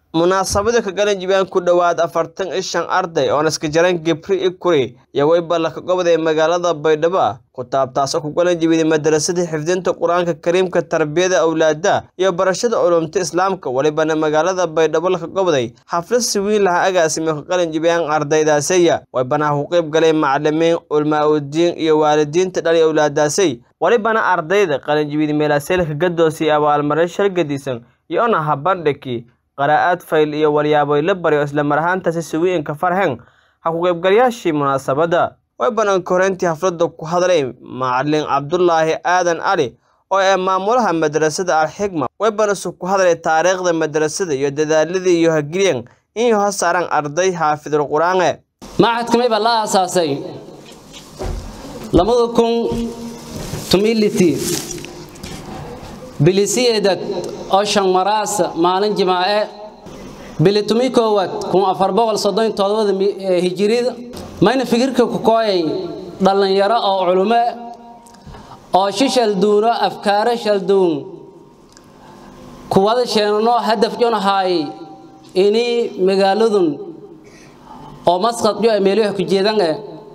munaasabada ka galan jibaan ku dhowaad afartan iyo shan arday oon iska jaran gibri i kuri iyo weyba ka goboday magaalada baydhabo ku taabtaasoo ku galan jibiday madarasada xifdinta qur-aanka kariimka tarbiyada awlaada iyo barashada culumta islaamka welibana magaalada baydhabo laka goboday xaflad siwiin laha agaasime ka galan jibiyaan ardaydaasaya weybana ku qayb galay macalimiin ulmaa-udiin iyo waalidiinta dhali awlaadaasay welibana ardayda qalinjibida meelaaseelka gadoosii abaalmarin shargadiisan iyo ona habandhiki qaraa'aad fayl iyo walyaaboy la baryo isla mar ahaantaasi suwiinka farhen ha ku qaybgalayaashii munaasabadda way bannaanka horeyntii hafladda ku hadlay macalin cabdulaahi aadan cali oo ee maamulaha madrasada alxigma way banasu ku hadlay taariikhda madrasada iyo dadaaladii iyo hagilyan in ho saaran arday xaafidul qur-aange macadkamay baa la aasaasay labada kun tumiliti bilisiyeedad oo shan maraasa maalin jimaace bili tumi koowaad kun afar boqol soddon todobada hijirida mayna fikirka ku kooyay dhallinyaro oo culume oo shi shalduuno afkaaro shalduun kuwada sheenano hadaf jonahaay ini magaaladun oo masqad jo meelyaha ku jeedan eh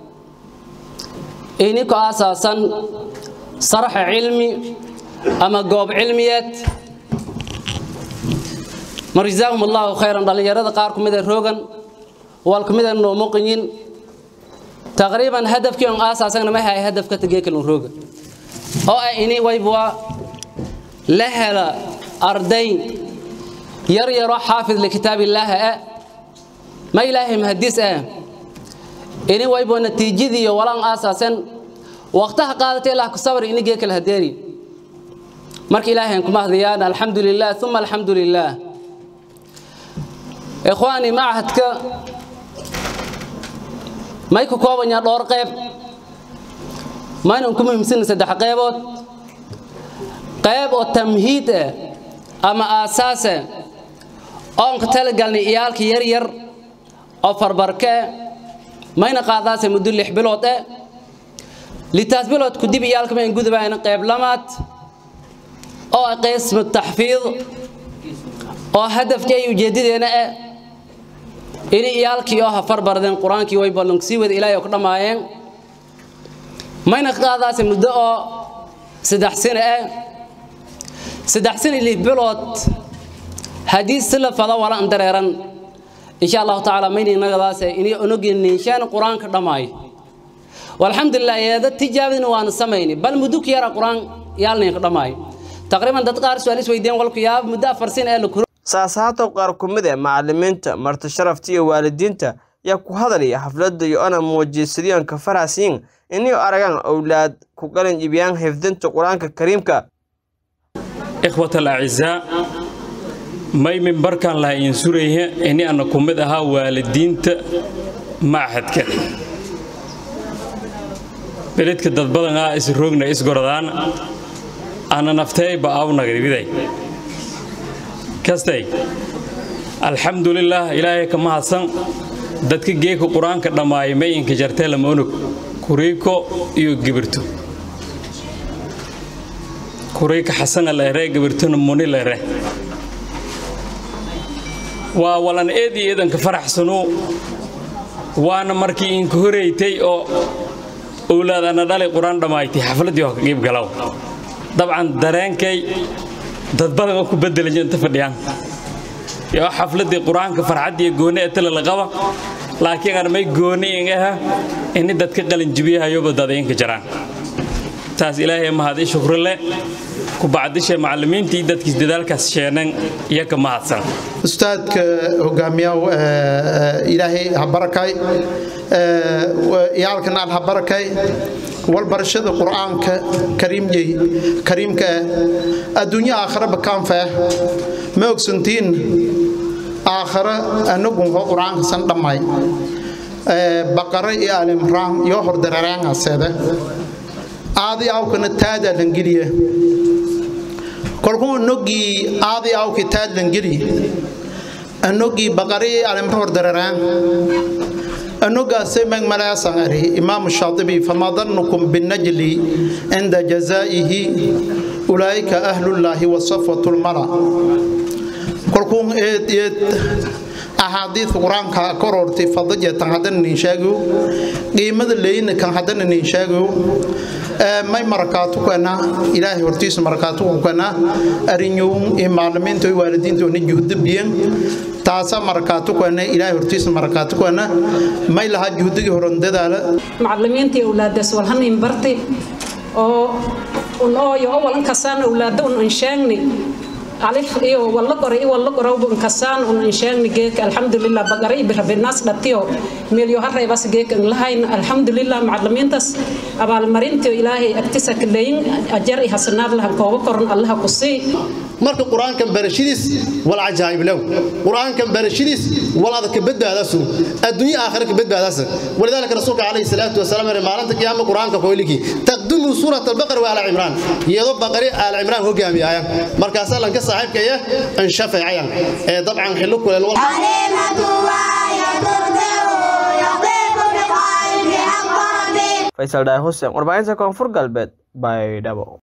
ini ku aasaasan saraxa cilmi ama goob cilmiyeed mar jazaahum allahu khayran dhallinyarada qaar ku mida roogan wal ku mida noomuqinyin taqriiban hadafkii on aasaasagna ma hay hadafka tageekalun rooga oo ah ini waybwa la hela arday yar yaroo xaafid likitaabillaahi ah ma ilaahay mahadis ah ini waybwa natiijadii iyo walaan aasaasan waqtaha qaadatay ilaah ku sabri ini geekal hadeeri marka ilaahay ku mahdiyaan alxamdu lilah uma alxamdu lilah ikhwaani machadka may ku koobanyaa dhowr qayb maynan ku muhiimsan saddex qaybood qayb oo tamhiid ah ama aasaasa oon ka talagalnay iyaalka yar yar oo farbarka ah mayna qaadaase muddo lix bilood ah litaas bilood kudib iyaalka mayn gudubayna qayb lamaad oo qismu taxfiid oo hadafkii ay ujeedadeena ah ini iyaalkii oo hafar bardeen qur-aankii way ballonk sii wada ilaahay oo ku dhammaayeen mayna qaadaase muddo oo saddex sano ah saddex sano lix bilood haddii si la fado wala an dareeran insha allahu tacaala mayna inagadaase inay onogeeninshaan qur-aanka dhammaayo walxamdulilah eeda tijaabadina waana samayni bal muddo ku yara qur-aan yaalnayn ka dhammaayo taqriiban dad qaar su-aal is weydiiyeen walku yaab muddo afar sin ee la kuro saasaatow qaar ku mid ee macalimiinta marti sharafta iyo waalidiinta yaa ku hadalaya xafladda iyo ana muujiysadiyonka farhasiin inay aragaan owlaad ku qalin jibiyaan xifdinta qur-aanka kariimka ikhwat alacizaa may mimbarkan laha iin suraya ini ana ku mid ahaa waalidiinta machadka beledka dad badan ah isroogna isgoradaan ana nafteeyba awnagribiday kastay alxamdulilaah ilaahay ka mahadsan dadka geeka qur-aanka dhammaaya mayinka jartee lama onog kuriiko iyo gibirto kuriika xasana leere gibirtona muni leere waa walan eed iyo eedanka faraxsanu waana markii inka horeytay oo owlaad ana dhalay qur-aan dhammaaytay xafladdii oo ka qiib galow dabcan dareenkay dad badan oo ku bedelaya inta fadhiyaan yoo xafladdii qur-aanka farxaddiiyo gooni ee tala la qaba laakiin aan may gooni in aha ini dadka qalinjibiyahayoba dadayinka jiraan taas ilaahay mahad i shukri leh ku bacdisha macallimiintii dadkiis dadaalkaas sheenan iyo ka mahadsan ustaadka hogaamiyaha ilaahay ha barakay iyaalkana al ha barakay walbarashada qur'aanka kariimyey kariimka ah adduunyo aakhiraba kaanfah ma ogsantiin aakhira anagun hoo qur'aanka san dhammay baqara iyo alimraan yoo hordararaangaseeda aadi awkana taada langeliya kolkuu anogii aadi awki taad langeli anogii baqara iyo alimra hordararaan أنوغا سيمن ملاسان أري إمام الشاطبي فما ظنكم بالنجل عند جزائه أولئك أهل الله وصفوة المرأة kolkuun eed eed axaadiid qur-aanka korortay fadaja tan haddana nin sheegayo qiimada leyna kan haddana nin sheegayo may marakaatu kana ilaahay hortiisa marakaatu kana arinyowun iyo maalimiinta iyo waalidiintoona juhdo biyan taasa marakaatu kana ilaahay hortiisa marakaatu kana may lahaa juhdigii horan dadaala macallimiintii awlaadaas walhanin barti oo un ooyo oo walan kasaan awlaada un anshaagni alif iyo walla qoray iyo walla qorowba un kasaan un anshaagni geeka alxamdulilah bagara iyo birabinaas dhatiyo meelyo hareebas geeka lahayn alxamdulilah macallimiintaas abaalmarintii ilaahay agtisa kaleeyin ajar iyo hasanaad lahan kooba koran allaha ku sii marka qur-aankan barashadiis wal cajaa'ib low qur-aankan barashadiis wal adag ka badbaadasu adduunyo aakhira ka badbaadaasa walidaalika rasuulka calayhi salaatu wasalaam yiri maalinta qiyaama qur-aanka koyliki taqdimu suurat albaqara wa ala cimraan iyadoo baqari ala cimraan hogaamiyaya markaasaa lanka saaxiibka iyo an shafeecayan ee dabcan xillo kuleel wal faysal dhaay xuseen warbaahinta koonfur galbeed baydhabo